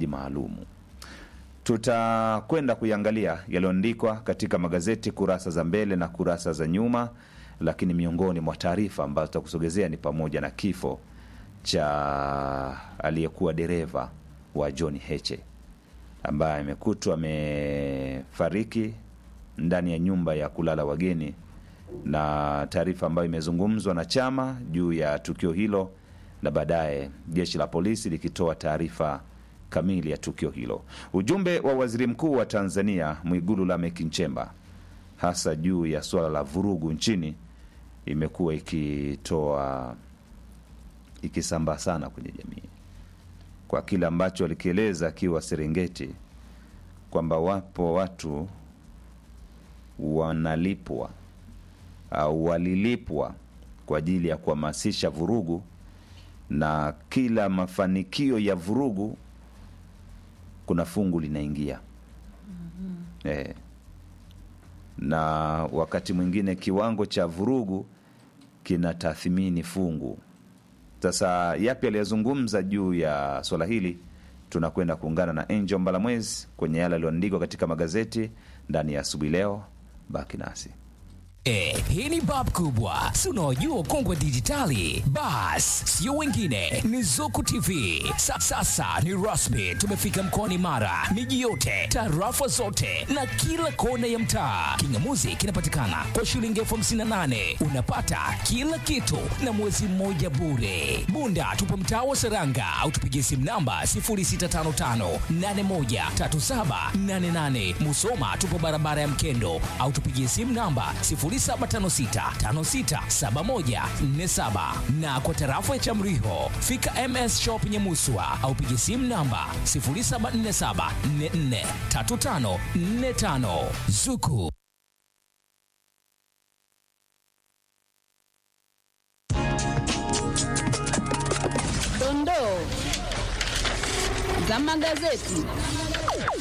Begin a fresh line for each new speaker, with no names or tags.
mahitaji maalumu. Tutakwenda kuiangalia yaliyoandikwa katika magazeti kurasa za mbele na kurasa za nyuma, lakini miongoni mwa taarifa ambazo tutakusogezea ni pamoja na kifo cha aliyekuwa dereva wa John Heche ambaye amekutwa amefariki ndani ya nyumba ya kulala wageni, na taarifa ambayo imezungumzwa na chama juu ya tukio hilo, na baadaye jeshi la polisi likitoa taarifa kamili ya tukio hilo. Ujumbe wa waziri mkuu wa Tanzania Mwigulu Lameck Nchemba hasa juu ya suala la vurugu nchini imekuwa ikitoa ikisambaa sana kwenye jamii kwa kile ambacho alikieleza akiwa Serengeti kwamba wapo watu wanalipwa au walilipwa kwa ajili ya kuhamasisha vurugu, na kila mafanikio ya vurugu kuna fungu linaingia eh, na wakati mwingine kiwango cha vurugu kinatathmini fungu. Sasa yapi aliyozungumza juu ya swala hili? Tunakwenda kuungana na Angel Mbalamwezi kwenye yale yaliyoandikwa katika magazeti ndani ya asubuhi leo. Baki nasi.
Eh, hii ni bab kubwa, si unaojua ukongwe wa dijitali? Bas, sio wengine, ni Zuku TV. Sa, sasa ni rasmi, tumefika mkoani Mara, miji yote, tarafa zote na kila kona ya mtaa. Kingamuzi kinapatikana kwa shilingi elfu hamsini na nane unapata kila kitu na mwezi mmoja bure. Bunda tupo mtaa wa Seranga au tupigie simu namba 0655813788. Musoma tupo barabara ya Mkendo au tupigie simu namba 0756567147 na kwa tarafa ya Chamriho fika MS Shop Nyamuswa au pigie simu namba 0747443545 Zuku.
Dondoo za magazeti.